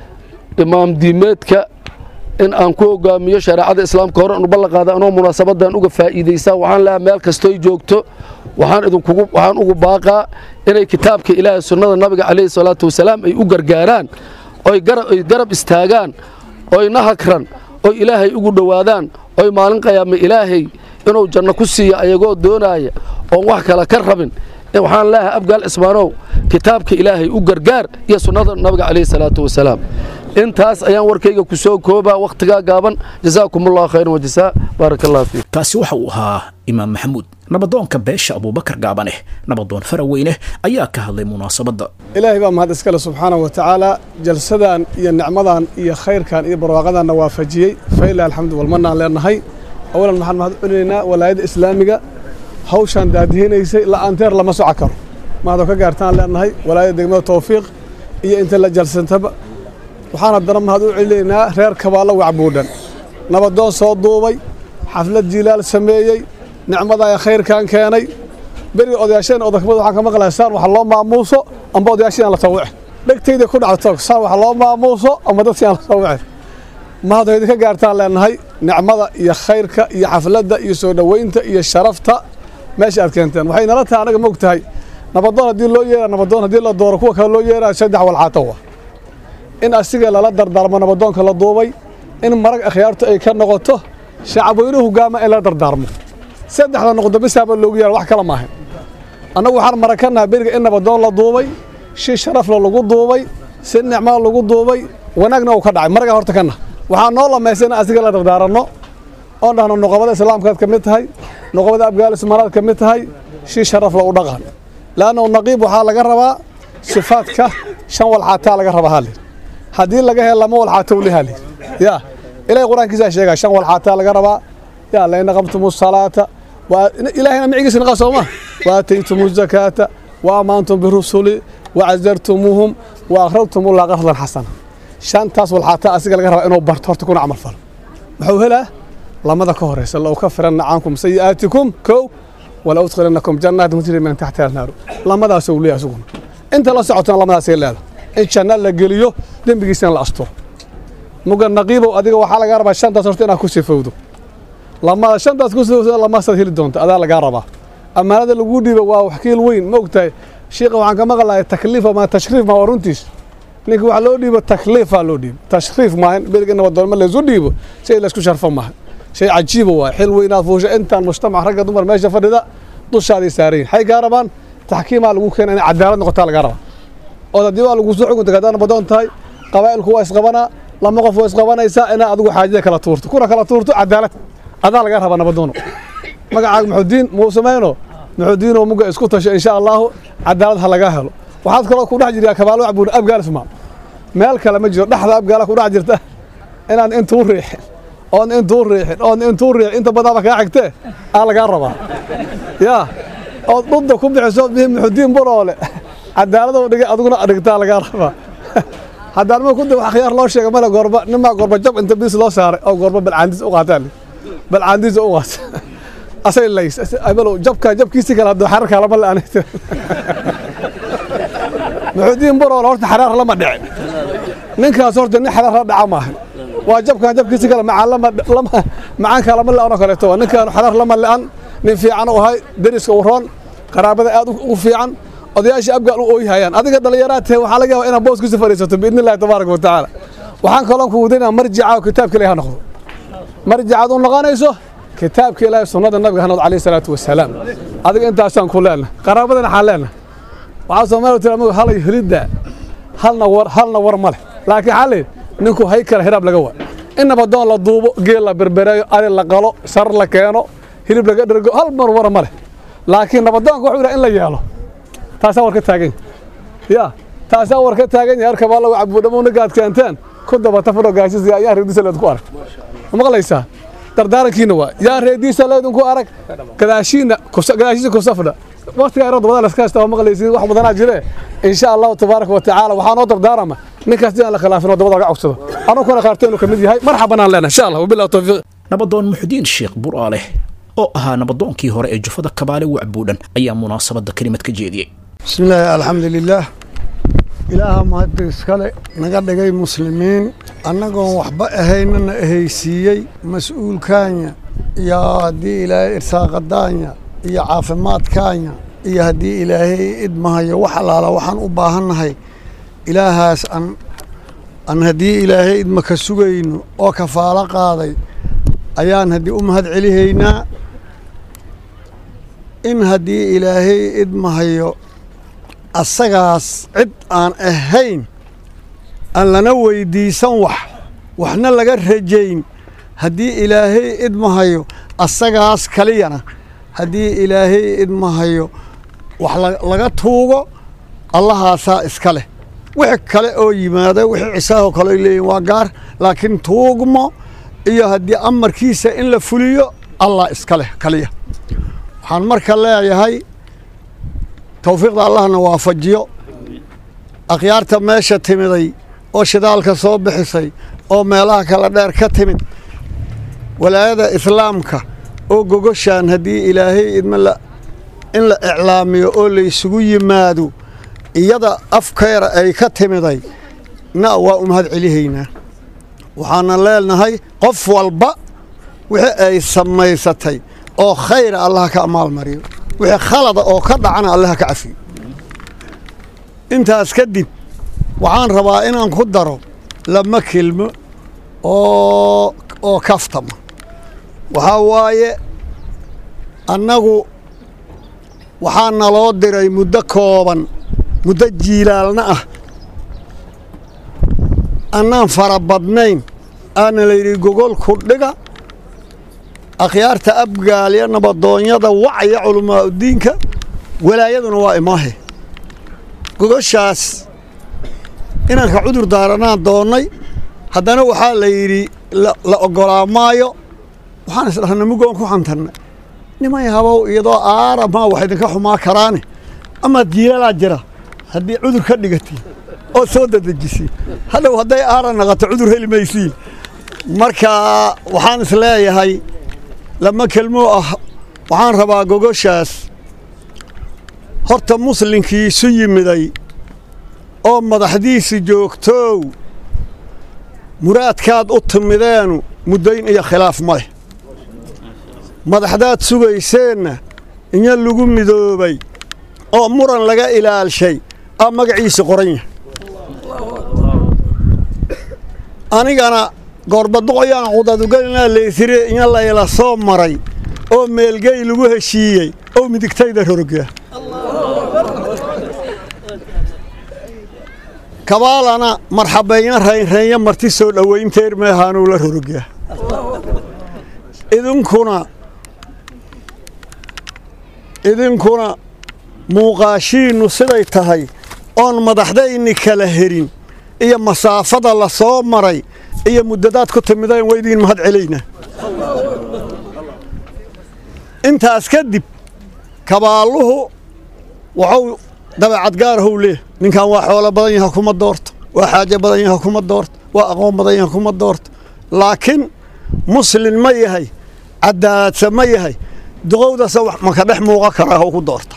T: imaam diimeedka in aan ku hogaamiyo shareecada islaamka hore anu ballanqaada anoo munaasabadan uga faa'iidaysaa waxaan leehay meel kastoy joogto waxaan idinkugu waxaan ugu baaqaa inay kitaabka ilaahay sunnada nabiga calayhi salaatu wasalaam ay u gargaaraan oy garab ay garab istaagaan oy nahakran oy ilaahay ugu dhowaadaan oy maalin qayaama ilaahay inuu janno ku siiyo ayagoo doonaaya oon wax kale ka rabin waxaan leeyahay abgaal cismaanow kitaabka ilaahay u gargaar iyo sunnada nabiga calayhi salaatu wasalaam intaas ayaan warkayga ku soo koobaa wakhtigaa gaaban jazaakum allahu khayran wajazaa baaraka allah fiik
B: kaasi waxa uu ahaa imaam maxamuud nabadoonka beesha abuubakar gaabaneh nabadoon faraweyne ayaa ka hadlay munaasabadda
U: ilaahay baa mahad iskale subxaana wa tacaala jalsadan iyo nicmadan iyo khayrkan iyo barwaaqadanna waafajiyey failah alxamdu walmanaan leenahay awalan maxaan mahad u celinaynaa walaayadda islaamiga hawshaan daadihinaysay la'aanteer lama soco karo mahadoo ka gaartaan leenahay walaayadda degmada tawfiiq iyo inta la jalsantaba waxaan haddana mahad u celinaynaa reer kabaallo wacbuudhan nabadoon soo duubay xaflad jiilaal sameeyey nicmadaa khayrkan keenay beriga odayaasheen odakmada waxaan ka maqlahay saan wax loo maamuuso amba odayaashiin la tawice dhegtayda ku dhacdo saan wax loo maamuuso amba dadkii aan la tawice mahadoo idinka gaartaan leenahay nicmada iyo khayrka iyo xafladda iyo soo dhoweynta iyo sharafta meesha aad keenteen waxay nala tahay anaga moog tahay nabadoon haddii loo yeera nabadoon haddii la dooro kuwa kale loo yeerayo saddex walxaato wa in asiga lala dardaarmo nabadoonka la duubay in marag akhyaartu ay ka noqoto shacabweynuhu hogaama in la dardaarmo saddexda noqdo bisaaba loogu yeera wax kala maahan annagu waxaan marag ka nahay beriga in nabadoon la duubay shi sharafla lagu duubay si nicmaa lagu duubay wanaagna uu ka dhacay maragaa horta ka nah waxaa noo lamaysa in asiga la dardaaranno oon dhahno noqobada islaamkaad ka mid tahay noqobada abgaal ismaanaad ka mid tahay shi sharafla u dhaqan laanna naqiib waxaa laga rabaa sifaadka shan walxaataa laga rabaa halli haddii laga helo lama walxaato weli halli yaa ilahay qur-aankiisaa sheegaa shan walxaataa laga rabaa yaa laina qabtumu salaata ilaahayna micigiisa naqa sooma waataytumu zakaata wa amaantum birusuli wacazartumuuhum wa akhrajtum ullah qardan xasana shantaas walxaataa asiga laga rabaa inuu barto horta kuna camal falo muxuu helaa lamada ka horeysa la ka firanna cankum sayi'aatikum kow wala udkhilanakum jannaat tajri min taxtiha alnaaru lamadaas uu leeyahay isaguna inta la socotana lamadaasay leedahay in janna la geliyo dembigiisana la asturo muga naqiibow adiga waxaa lagaa rabaa shantaas horta inaad ku sifowdo lamada shantaas ku sifowdo lamasaad heli doonta adaa lagaa rabaa ammaanada lagu dhiibo waa waxkiil weyn ma ogtahay shiiqa waxaan ka maqlahay takliif ma tashriif ma waa runtiis ninka waxaa loo dhiibo takliifaa loo dhiibo tashriif maahan beriga nabadoonma laysu dhiibo shay laysku sharfo maaha shay cajiiba waay xil weynaad fuusha intaan mujtamac ragga dumar meesha fadhida dushaaday saarayin waxay kaa rabaan taxkiimaa lagu keena inay cadaalad noqotaa lagaa rabaa ood haddii waa lagu soo xukunta haddaad nabadoon tahay qabaa'ilku waa isqabanaa lama qof waa isqabanaysaa inaa adigu xaajada kala tuurto kuna kala tuurto cadaalad adaa lagaa rabaa nabadoono magacaaga muxudiin muu samayno muxudiinoo muga isku tasho insha allaahu cadaalad ha lagaa helo waxaad kaloo ku dhex jirtaa kabaalo wacbuun abgaal ismaa meel kale ma jiro dhexda abgaala ku dhex jirta inaan intuu riixin oon intuu riixin oon intuu riixin inta badaaba kaa xigtee aa lagaa rabaa yaa ood dhudda ku bixiso bihi muxudiin buroole cadaaladou dhigay adiguna dhigtaa lagaa rabaa haddaan ma ku da wax khiyaar loo sheega male goorba nimaa goorba jab inta bis loo saaray oo goorba balcaandiis u qaataan balcaandiis u qaata asay lays abalow jabka jabkiisi kale hadduu xarar kalama la anay muxudiin buroole horta xaraar lama dhicin ninkaas horta nin xaraar la dhaca maaha waa jabkan jabkiisi kale macaan lama lama macaan kalama la-an oo kaleeto waa ninkaan xaraar lama la-an nin fiican u ahay deriska u roon qaraabada aad u fiican odayaasha abgaal u ooyhayaan adiga dhallinyaraad tahay waxaa laga yaabaa inaad booskiisa fadhiisato biidni illahi tabaaraka wa tacaala waxaan kaloon ku wadaynaa marjica oo kitaabka ilahi ha noqdo marjicaad u noqonayso kitaabka ilaahi sunnada nabiga ha noqdo calayhi salaatu wasalaam adiga intaasaan ku leenahay qaraabadana waxaan leenahay waxaa soomaaliya tira amigu halay helidda halna war halna war ma leh laakiin xalli ninku hay kale hiraab laga waa in nabadoon la duubo geel la berbereeyo ari la qalo sar la keeno hilib laga dhergo hal mar wara ma leh laakiin nabadoonka wuxuu yidhaha in la yeelo taasaa war ka taagan ya taasaa war ka taagan yahay arkabaa lagu cabuudhamo ninkaad keenteen ku dabata fadho gaashis ayaa reediisa leedku arag maqlaysaa dardaarankiina waa yaa reediisa leedinku arag gadaashiina gadaashiisa kusafdha waqtigaa yaro dabada laska haysta waa maqlaysiin wax badanaa jire insha allahu tabaaraka wa tacaala waxaa noo dardaarama ninkaas dii aan la khilaafin oo dabada laga cogsado anuguna qaarto inuu ka mid yahay marxaban aan leenahay insha allah wabillahi tawfiiq
B: nabadoon muxudiin sheekh buraaleh oo ahaa nabadoonkii hore ee jufada kabaale wacbuudhan ayaa munaasabadda kelimad ka jeediyey
J: بسم الله الحمد لله ilaaha mahadda iskale naga dhigay muslimiin annagoon waxba ahaynana ahaysiiyey mas-uulkaanya iyo haddii ilaahay irsaaqadaanya iyo caafimaadkaanya iyo haddii ilaahay idmahayo wax allaala waxaan u baahannahay ilaahaas aan aan haddii ilaahay idma ka sugayno oo kafaalo qaaday ayaan haddii u mahad celihaynaa in haddii ilaahay idmahayo asagaas cid aan ahayn aan lana weydiisan wax waxna laga rajayn haddii ilaahay idmahayo asagaas kaliyana haddii ilaahay idmahayo wax laga tuugo allahaasaa iska leh wixii kale oo yimaada wixii cisaahoo kale ay leeyihin waa gaar laakiin tuugmo iyo haddii amarkiisa in la fuliyo allah iska leh kaliya waxaan marka leeyahay towfiiqda allahna waafajiyo akhyaarta meesha timiday oo shidaalka soo bixisay oo meelaha kala dheer ka timid walaayada islaamka oo gogoshaan haddii ilaahay idma in la iclaamiyo oo laysugu yimaado iyada afkeera ay ka timiday na waa u mahad celihaynaa waxaana leenahay qof walba wixii ay samaysatay oo khayra allaha ka amaalmariyo wixii khalada oo ka dhacana allaha ka cafiyo intaas kadib waxaan rabaa inaan ku daro lama kelmo oo oo kaftama waxaa waaye annagu waxaa naloo diray muddo kooban muddo jiilaalna ah annaan fara badnayn aana layidhi gogolku dhiga akhyaarta abgaalya nabadoonyada wacya culamaauddiinka walaayaduna waa imaahe gogoshaas inanka cudur daaranaan doonnay haddana waxaa la yidhi la oggolaa maayo waxaan isdhahnay mugoon ku xantanna nimay habow iyadoo aara maa wax idinka xumaa karaane amaad jiilalaa jira haddii cudur ka dhigatay oo soo dadejisay hadhow hadday aara naqato cudur heli maysiin marka waxaan isleeyahay lama kelmoo ah waxaan rabaa gogoshaas horta muslinkii isu yimiday oo madaxdiisi joogtoow muraadkaad u timideenu muddayn iyo khilaaf ma leh madaxdaad sugayseenna inya lagu midoobay oo muran laga ilaalshay aa magaciisa qoran yahay anigana goorbaduqoyaan qudadugelinaa laysire inya layla soo maray oo meelgey lagu heshiiyey oo midigtayda rorogya kabaalana marxabeeyan raynreenya marti soo dhowaynteer meehaanuu la rorogya idinkuna idinkuna muuqaashiinnu siday tahay oon madaxdayni kala herin iyo masaafada la soo maray iyo muddadaad ku timideen waydiin mahad celayna intaas kadib kabaalluhu wuxuu dabeecad gaarahow leeh ninkan waa xoolo badan yaha kuma doorto waa xaajo badan yaha kuma doorto waa aqoon badan yaha kuma doorto laakiin muslin ma yahay cadaaladsa ma yahay duqowdasa maka dhex muuqa karaa ku doorta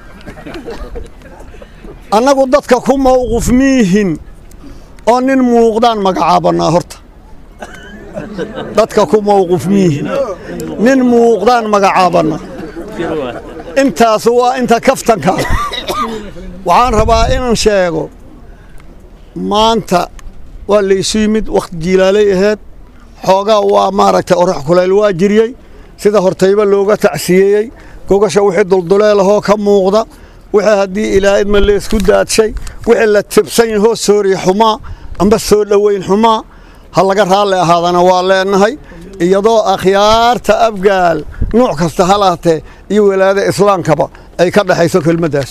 J: annagu dadka ku mawquf miihin oo nin muuqdaan magacaabannaa horta dadka ku mawquf miihin nin muuqdaan magacaabanna intaas waa inta kaftanka waxaan rabaa inaan sheego maanta waa laysu yimid wakhti jiilaalay ahayd xoogaa waa maaragtay orax kulayl waa jiryey sida hortayba looga tacsiyeeyey gogasha wixii dulduleelahoo ka muuqda wixii haddii ilaa idma leesku daadshay wixii la tibsan yahoo sooriya xumaa amba soo dhoweyn xumaa ha laga raalli ahaadana waa leenahay iyadoo akhyaarta abgaal nuuc kasta halaatee iyo walaada islaamkaba ay ka dhexayso kelmaddaas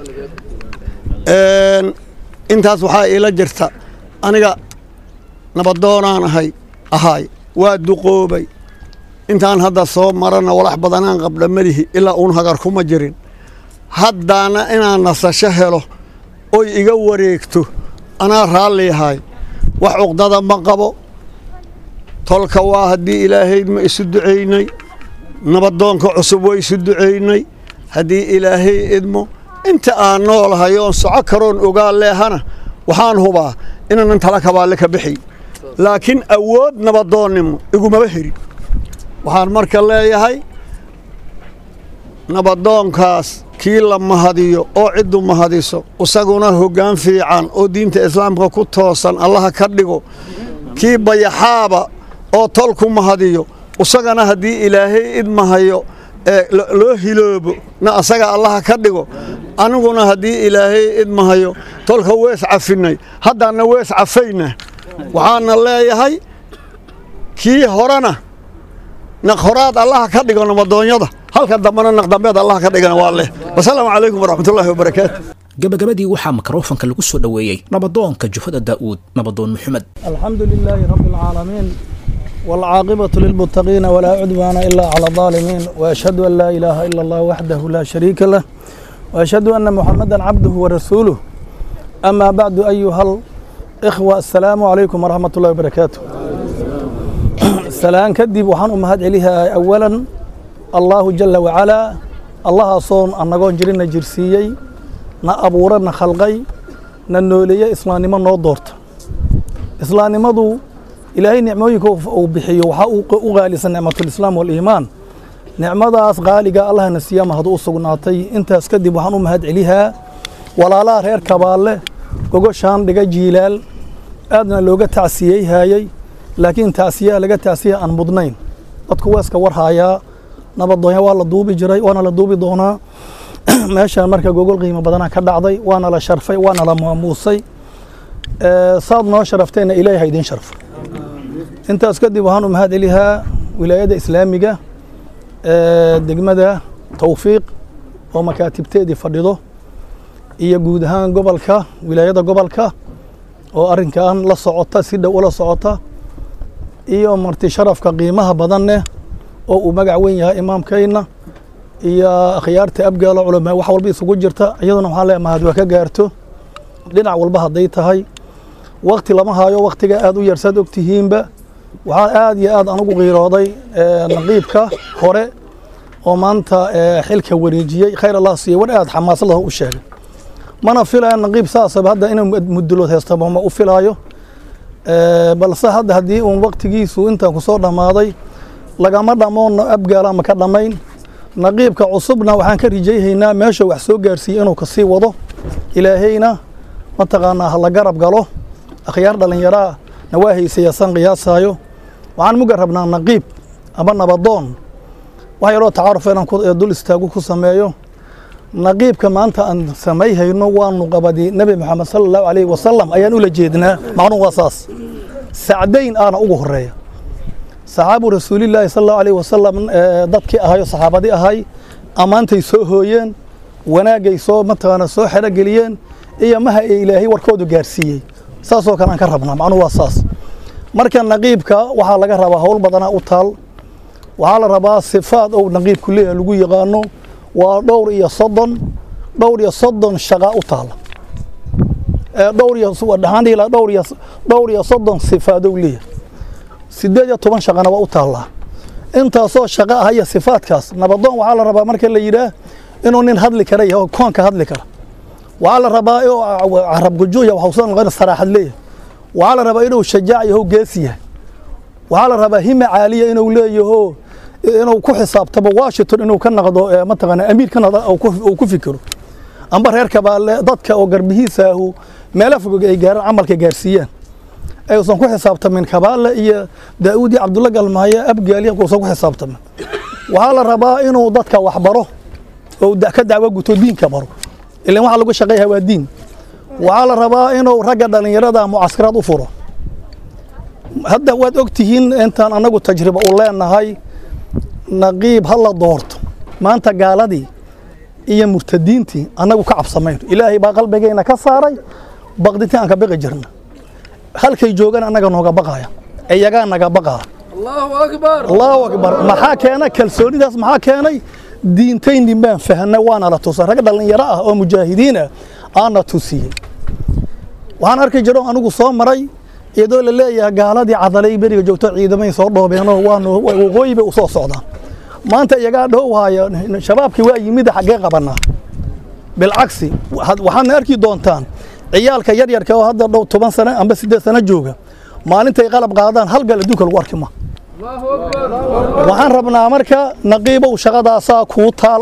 J: intaas waxaa iila jirta aniga nabadoonaan ahay ahaay waa duqoobay intaan hadda soo marana walax badanaan qabdha malihi ilaa uun hagar kuma jirin haddaana inaan nasasho helo oy iga wareegto anaa raalliyahay wax cuqdada ma qabo tolka waa haddii ilaahayd ma isu ducaynay nabadoonka cusub waa isu ducaynay haddii ilaahay idmo inta aan noolahay oon soco karoon ogaa leehana waxaan hubaa inaanan tala kabaalle ka bixay laakiin awood nabadoonnimo igumaba herin waxaan marka leeyahay nabadoonkaas kii la mahadiyo oo ciddu mahadiso isaguna hoggaan fiican oo diinta islaamka ku toosan allaha ka dhigo kii bayaxaaba oo tolku mahadiyo isagana haddii ilaahay idmahayo ee loo hiloobo na asaga allaha ka dhigo aniguna haddii ilaahay idmahayo tolka wees cafinay haddaanna wees cafayna waxaana leeyahay kii horena naqhoraad allaha ka dhigo namadoonyada halka dambena naqdambeed allaha ka dhigana waa leh wasalaamu calaykum waraxmatullaahi wabarakaatu
B: gabagabadii waxaa mikrofanka lagu soo dhoweeyey nabadoonka jufada daa'uud nabadoon maxamed
C: الحمد لله رب العالمين والعاقبة للمتقين ولا عدوان إلا على الظالمين وأشهد أن لا إله إلا الله وحده لا شريك له وأشهد أن محمدا عبده ورسوله أما بعد أيها الإخوة السلام عليكم ورحمة الله وبركاته سلام كدب وحن أمهات عليها أولا الله جل وعلا الله صون أن نقول جرينا جرسيي نا أبورنا خلقي نا نولي إسلامي من نودورت إسلامي مدو ilaahay nicmooyinka uu bixiyo waxaa u qaalisan nicmatulislaam waliimaan nicmadaas qaaliga allahna siiyama hadduu u sugnaatay intaas kadib waxaan u mahad celihaa walaalaha reer kabaalle gogoshaan dhiga jiilaal aadna looga tacsiyey haayey laakiin tacsiyaha laga tacsiya aan mudnayn dadku waa iska warhaayaa nabadoonya waa la duubi jiray waana la duubi doonaa meeshaan marka gogol qiimo badana ka dhacday waana la sharfay waana la maamuusay saad noo sharafteenna ilaahay ha idiin sharfo intaas kadib waxaan u mahad celihaa wilaayadda islaamiga degmada towfiiq oo makaatibteedii fadhido iyo guud ahaan gobolka wilaayada gobolka oo arrinkan la socota si dhow ula socota iyo marti sharafka qiimaha badanneh oo uu magac weyn yahay imaamkayna iyo akhyaarta abgaalo culamaa wax walba isugu jirta iyaduna waxaan leeyahay mahad waa ka gaarto dhinac walba hadday tahay wakti lama hayo waktiga aad u yarsaad ogtihiinba waxaan aad iyo aad anugu qiirooday naqiibka hore oo maanta xilka wareejiyey khayr allah siiye war aad xamaasad lah u sheegay mana filaya naqiib saasaba hadda inuu mudulood heystaba ma u filaayo balse hadda haddii uun waktigiisu intaan kusoo dhammaaday lagama dhammoon abgaala ma ka dhammayn naqiibka cusubna waxaan ka rijayhaynaa meesha wax soo gaarsiiye inuu kasii wado ilaahayna mataqaanaa ha la garab galo akhyaar dhallinyaraa na waa haysayasaan qiyaasaayo waxaan muga rabnaa naqiib ama nabadoon wax yaroo tacaaruf inaan dul istaagu ku sameeyo naqiibka maanta aan samayhayno waanu qabadi nebi moxamed sala allahu alayhi wasalam ayaan ula jeednaa macnuhu waa saas sacdayn aana ugu horeeya saxaabu rasuulillaahi sala allahu alayhi wasalam dadkii ahayo saxaabadii ahay ammaantay soo hooyeen wanaagay soo mataqaana soo xerogeliyeen iyo maha ee ilaahay warkoodu gaarsiiyey saasoo kale aan ka rabnaa macnuhu waa saas marka naqiibka waxaa laga rabaa howl badanaa u taal waxaa la rabaa sifaad ou naqiibku leeyahay lagu yaqaano waa dhowr iyo soddon dhowr iyo soddon shaqa u taala dhowr iyo dhaxaan dhihi lahaa dhowr iyo dhowr iyo soddon sifaadow leeyahay sideed iyo toban shaqana waa u taallaa intaasoo shaqa ah iyo sifaadkaas nabadoon waxaa la rabaa marka la yidhaah inuu nin hadli kara yahay oo koonka hadli kara waxaa la rabaa inuu carab gujuuya waxuusan noqon saraaxad leeyahay waxaa la rabaa inuu shajaac yaho geesi yahay waxaa la rabaa hima caaliya inuu leeyaho inuu ku xisaabtamo washington inuu ka noqdo mataqaana amiir ka noqdo uu ku fikiro amba reer kabaale dadka oo garbihiisaahu meelo fog ay gaaraan camalka gaarsiiyaan ayuusan ku xisaabtamin kabaale iyo daa'uud iyo cabdulla galmaaye abgaaliya uusan ku xisaabtamin waxaa la rabaa inuu dadka wax baro oo ka dacwo guto diinka baro ilan waxa lagu shaqeeyaha waa diin waxaa la rabaa inuu ragga dhallinyarada mucaskaraad u furo hadda waad og tihiin intaan annagu tajriba u leenahay naqiib ha la doorto maanta gaaladii iyo murtadiintii annagu ka cabsamayno ilaahay baa qalbigayna ka saaray baqdintii aan ka baqi jirna halkay joogaan annaga nooga baqaya iyagaa naga baqaa allahu akbar maxaa keena kalsoonidaas maxaa keenay diintaynin baan fahnay waana la tusay rag dhallinyaro ah oo mujaahidiin ah aana tusiyey waxaan arki jiro anigu soo maray iyadoo la leeyahay gaaladii cadalay beriga joogto ciidamay soo dhoobeenoo waanu waqooyi bay u soo socdaan maanta iyagaa dhowhaya shabaabkii waa yimid xaggee qabanaa bilcagsi waxaadna arki doontaan ciyaalka yaryarka oo hadda dhow toban sano amba siddeed sano jooga maalintay qalab qaadaan hal gal adduunka lagu arki ma waxaan rabnaa marka naqiibow shaqadaasaa kuu taal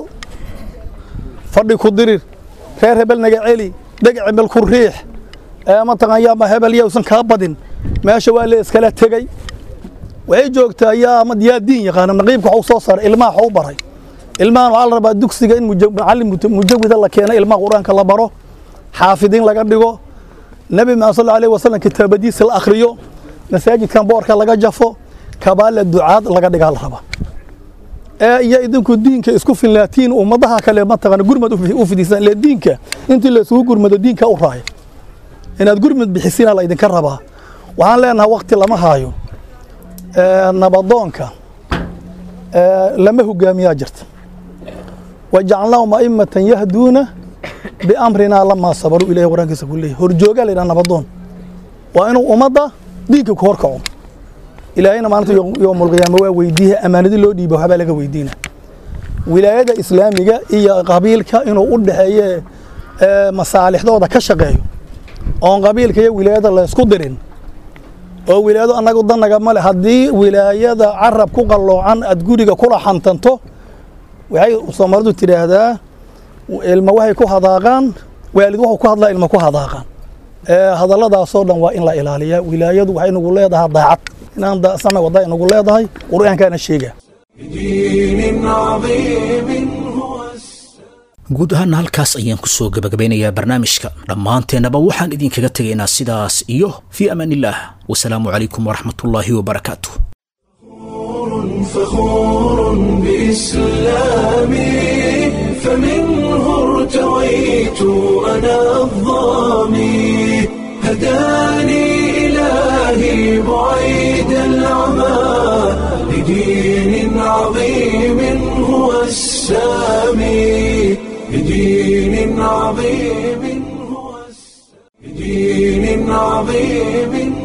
C: fadhi ku dirir reer hebel naga celi dheg cimil ku riix mataqaan yaa hebel yausan kaa badin meesha waa la iskala tegey waxay joogtaa yaa yaa diin yaqaana naqiibka waxu soo saaray ilmaha waxu baray ilmahan waxaa la rabaa dugsiga in muja- macallin muta- mujawida la keeno ilmaha qur-aanka la baro xaafidiin laga dhigo nebi maxamed sal aleyh wasalam kitaabadiisa la akhriyo masaajidkan boorka laga jafo kabaale ducaad laga dhigaa la rabaa ee iyo idinku diinka isku filnaatiin ummadaha kale mataqaana gurmad u fi- u fidisaan ile diinka intii la isugu gurmado diinka u raaya inaad gurmad bixisiina la idinka rabaa waxaan leenahay waqti lama haayo ee, nabadoonka ee, lama hogaamiyaa jirta wajacalnaahum a'immatan yahduuna biamrinaa lamaa sabaruu ilahi qur-aankiisa ku leeyahy horjoogaa la yidhaha nabadoon waa inuu ummadda diinka ku horkaco ilaahayna maalinta yowmulqiyaama waa weydiiya ammaanadi loo dhiiba waxbaa laga weydiina wilaayada islaamiga iyo qabiilka inuu u dhexeeye ee, masaalixdooda ka shaqeeyo oon qabiilka iyo wilaayada laysku dirin oo wilaayadu annagu danaga male haddii wilaayada carab ku qalloocan aad guriga kula xantanto waxay soomaalidu tidhaahdaa ilma waxay ku hadaaqaan waalid wuxuu ku hadlaa ilma ku hadaaqaan ee hadalladaasoo dhan waa in la ilaaliyaa wilaayadu waxay nagu leedahay daacad inaan da- samay wadda inagu leedahay qur-aankaana sheega
A: دين عظيم
B: guud ahaana halkaas ayaan ku soo gabagabeynayaa barnaamijka dhammaanteennaba waxaan idinkaga tegaynaa sidaas iyo fii amaan illaah wasalaamu calaykum waraxmatullaahi wabarakaatu
A: فخور بإسلامي فمنه ارتويت أنا الظامي هداني إلهي بعيد العمى لدين عظيم هو السامي لدين عظيم هو الس- لدين عظيم